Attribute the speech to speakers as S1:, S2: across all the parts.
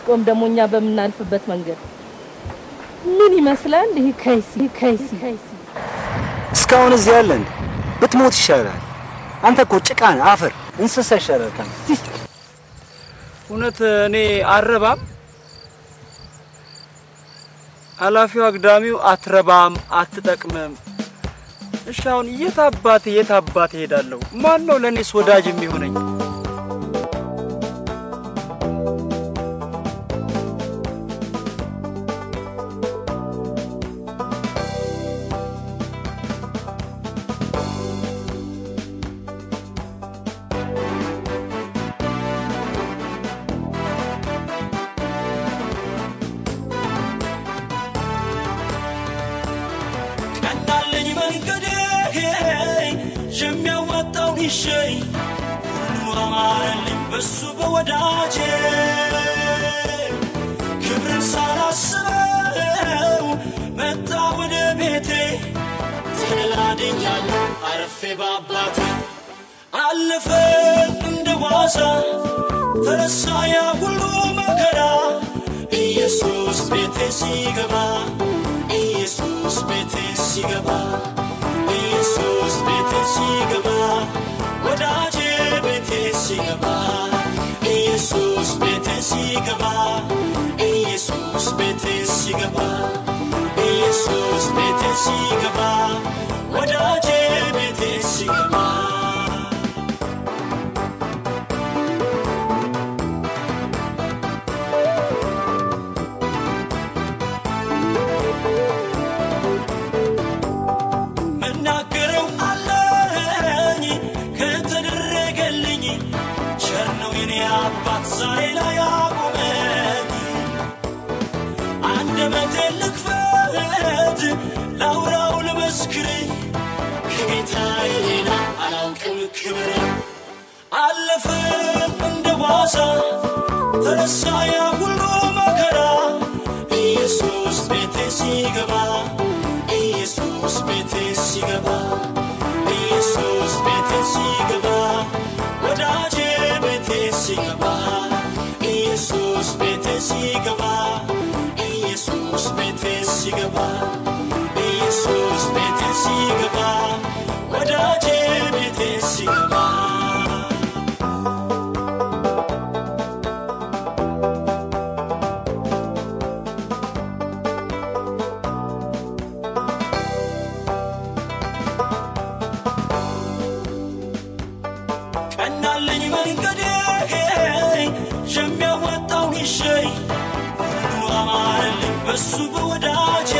S1: ቆም ደግሞ እኛ በምናልፍበት መንገድ ምን ይመስላል? ይህ ከይሲ ከይሲ
S2: እስካሁን እዚህ ያለ እንዴ? ብትሞት ይሻላል። አንተ እኮ ጭቃ ነህ፣ አፈር፣ እንስሳ ይሻላል ካንተ።
S3: እውነት እኔ አረባም? ኃላፊው አግዳሚው አትረባም፣ አትጠቅምም። እሺ አሁን የት አባቴ የት አባቴ ሄዳለሁ? ማን ነው ለእኔስ ወዳጅ የሚሆነኝ?
S4: ቀናለኝ መንገዴ የሚያዋጣውን ይሸኝ ሁሉ አማረልኝ በሱ በወዳጄ ክብርን ሳላስበው መጣ ወደ ቤቴ ተደላድኛለሁ አረፌ በአባቴ አለፈ እንደ ዋዛ ተረሳ ያ ሁሉ መከራ ኢየሱስ ቤቴ ሲገባ ኢየሱስ ቤቴ ሲገባ ኢየሱስ ቤቴ ሲገባ ወዳጄ ቤቴ ሲገባ ኢየሱስ ቤቴ ሲገባ ኢየሱስ ቤቴ ሲገባ ኢየሱስ ቤቴ ሲገባ ወዳጄ ቤቴ ሲገባ መናገረው አለኝ ከተደረገልኝ ቸር ነው የኔ አባት ዛሬ ላይ አቆመኝ አንደበቴን ልክፈት ላውራው ልመስክር ከጌታዬ ሌላ አላውቅም ክብር አለፈ እንደ ዋዛ ተረሳ ያ ሁሉ መከራ ኢየሱስ ቤቴ ሲገባ ኢየሱስ ቤቴ ሲገባ ኢየሱስ ቤቴ ሲገባ ወዳጄ ቤቴ ሲገባ ኢየሱስ ቤቴ ሲገባ ኢየሱስ ቤቴ ሲገባ ኢየሱስ ቤቴ ሲገባ ወዳጄ ቤቴ ሲገባ ቀናለኝ መንገዴ የሚያዋጣውን ይሸኝ ሁሉ አማረልኝ በሱ በወዳጄ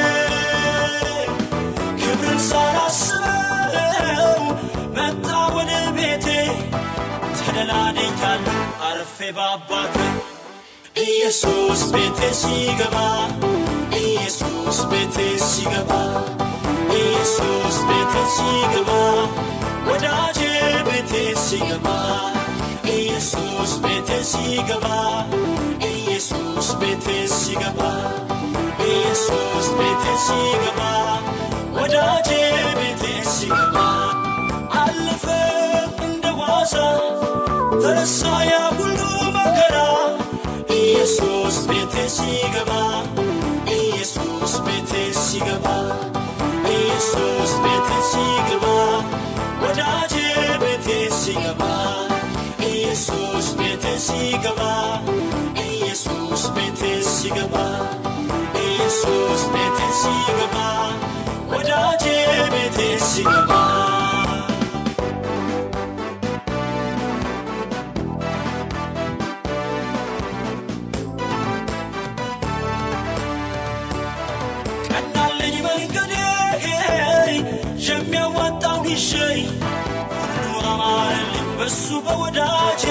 S4: ክብርን ሳላስበው መጣ ወደ ቤቴ ተደላድኛለሁ አርፌ በአባቴ ኢየሱስ ቤቴ ሲገባ ኢየሱስ ቤቴ ሲገባ ኢየሱስ ቤቴ ሲገባ ወዳጄ ቤቴ ሲገባ ኢየሱስ ቤቴ ሲገባ ኢየሱስ ቤቴ ሲገባ ኢየሱስ ቤቴ ሲገባ ወዳጄ ቤቴ ሲገባ አለፈ እንደ ዋዛ ተረሳ ያ ሁሉ መከራ ኢየሱስ ቤቴ ሲገባ ኢየሱስ ቤቴ ሲገባ ኢየሱስ ቤቴ ሲገባ ወዳጄ ቤቴ ሲገባ ኢየሱስ ቤቴ ሲገባ ኢየሱስ ቤቴ ሲገባ ኢየሱስ ቤቴ ሲገባ ወዳጄ ቤቴ ሲገባ ቀናለኝ መንገዴ የሚያዋጣውን ይሸኝ ሁሉ አማረልኝ በሱ በወዳጄ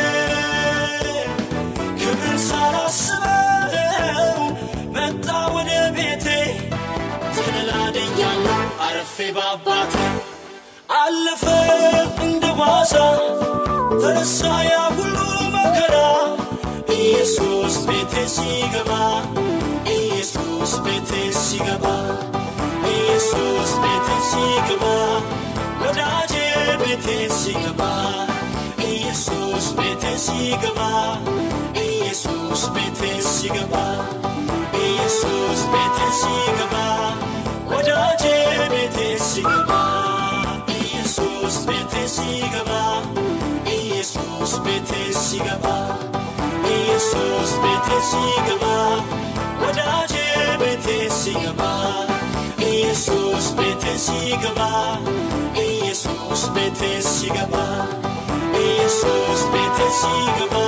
S4: ክብርን ሳላስበው መጣ ወደ ቤቴ ተደላድኛለሁ አረፌ በአባቴ አለፈ እንደ ዋዛ ተረሳ ያ ሁሉ መከራ ኢየሱስ ቤቴ ሲገባ ኢየሱስ ቤቴ ሲገባ ኢየሱስ ቤቴ ሲገባ ወዳጄ ቤቴ ሲገባ ኢየሱስ ቤቴ ሲገባ ኢየሱስ ቤቴ ሲገባ ኢየሱስ ቤቴ ሲገባ ወዳጄ ቤቴ ሲገባ ኢየሱስ ቤቴ ሲገባ ኢየሱስ ቤቴ ሲገባ ኢየሱስ ቤቴ ሲገባ ወዳጄ ቤቴ ሲገባ ኢየሱስ ቤቴ ሲገባ ኢየሱስ ቤቴ ሲገባ ኢየሱስ ቤቴ ሲገባ